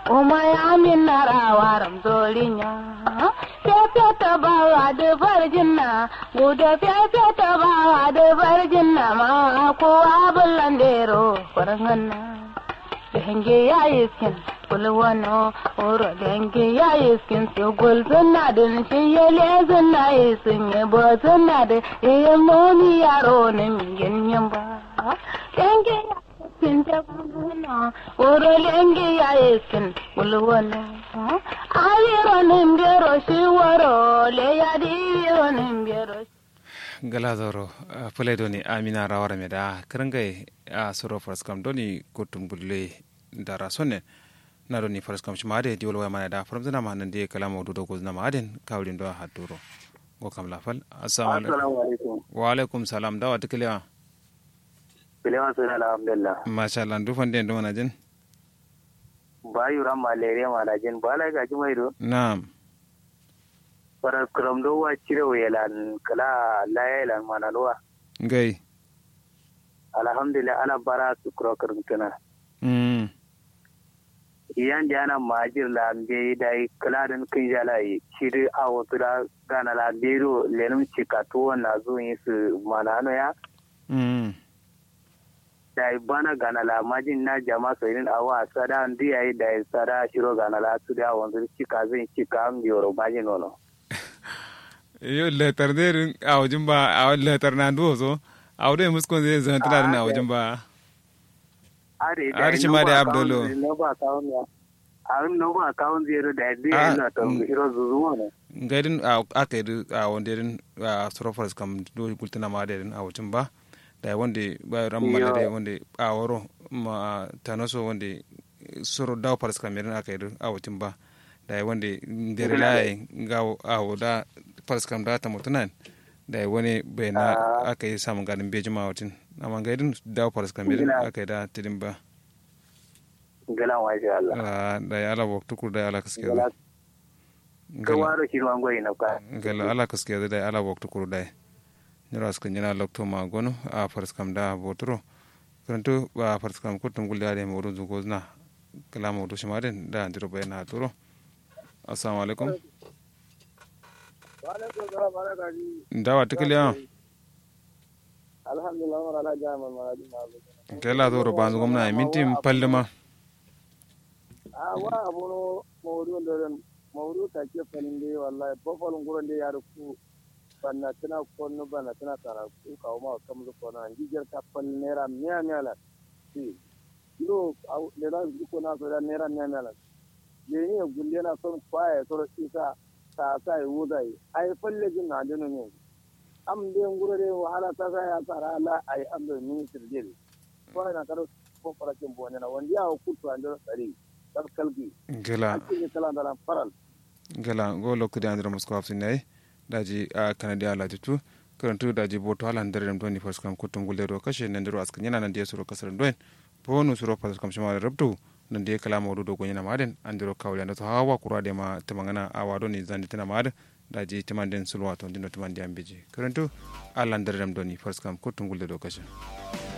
Uma ya min na rawaram zolinya. Fefe ta bawa da farjinna, guda fefe ta bawa da farjinna ma kowa bullandero farganna. Denge ya yi skin kulwano, oro denge ya yi skin su gul suna da shi ya le suna yi sun yi bo suna da iya momi yaro na mingin yin ba. Denge ya skin ta kulwano, oro denge ya yi skin kulwano. Ayiro nimbero shi waro le ya diro nimbero gala zoro pule doni amina rawara me da kirangai a soro faras kam doni kutum bulle dara sonne na doni faras kam shima de diwol waya mana da faram zina ma nan de kala mawdu do gozna ma aden kawlin do ha duro go kam lafal assalamu alaikum wa alaikum salam dawa tikliya Bilewan suna alhamdulillah. masha Allah du fande ndo mana jin Bayu ran malaria malajin bala ga jimai do. na'am Para kram do wa cire welan kala layelan manalwa. ngai Alhamdulillah ana bara su kuro kurntuna. mm Iyan da ana majir la mbe da kala din kin jala yi shiri a wato da gana la biro lenum cikatu na zo yin su manano ya. mm Da bana gana la majin na jama so irin awa sada ndi ai da sada shiro gana la su da wanzu cika zin cika am yoro majin nono. yo letar derin a wajen ba a letar na ndo so a wadai muskon zai zan tana na wajen ba Are Are shi ma da Abdullo. No ba kawun ya. Arin no ba kawun zero da dai Ah, ina ta mm. hiro zuzuwa ne. gaidin a aka yi a wanda irin a surofars kam do gultuna ma da irin a wucin ba da wanda ba ran mala da wanda a waro ma tanoso wanda suro dawo fars kam irin aka yi a wucin ba da wanda dare laye ga a wada fars kam da ta mutunan da wani bai na aka yi samun ganin beji ma wucin amma gaidin dawo fars kam irin aka yi da tidin ba Galan wa insha Allah. Ah, da ya ala waktu kur da ya ala kaske Gala da ka waro shi ruwan goyi na ka. gala ala kaske da ala waktu kuru dai nyura ska nyina lokto ma gono a fars kam da botro kanto ba fars kam ko tum gulde ade moru zu gozna kala mo do shimaren da ndiro bayna turo assalamu alaikum ndawa tikliya Alhamdulillah wa ala jama ma ma. kala do ro banzu gomna minti pallema Ah wa abono mawdu ndo mawdu ta ke falin dai wallahi bo falun gurin dai ya ruku banna tana konno banna tana tara ku kawo ma kam zu kona jijar ka fal nera miya miya la. Si. Ilo au le la ko na so da nera miya miya la. Ye ni gulle na son kwaye to isa ta sa yi wudai ai falle jin na dinu ne. am de nguro de wahala ta sa ya tsara la ai am da minister de ko na karo ko fara kin bo na wanda ya kutu an da tsari kal kalgi gala ake kala da faral gala go lokko de andro mosko afsi nay daji a kanadi ala tutu karantu daji boto ala ndere dem doni fars kam kutum gulde do kashe nandiro askan yana nan de suro kasar doen bonu suro fars kam shima rabtu nan de kala mawdu do gonyana maden andiro kawle ndo to hawa kurade ma temangana awado ni zandi tana mad daji temanden sulwa to ndino temandi ambeji karantu ala ndere dem doni fars kam kutum gulde do kashe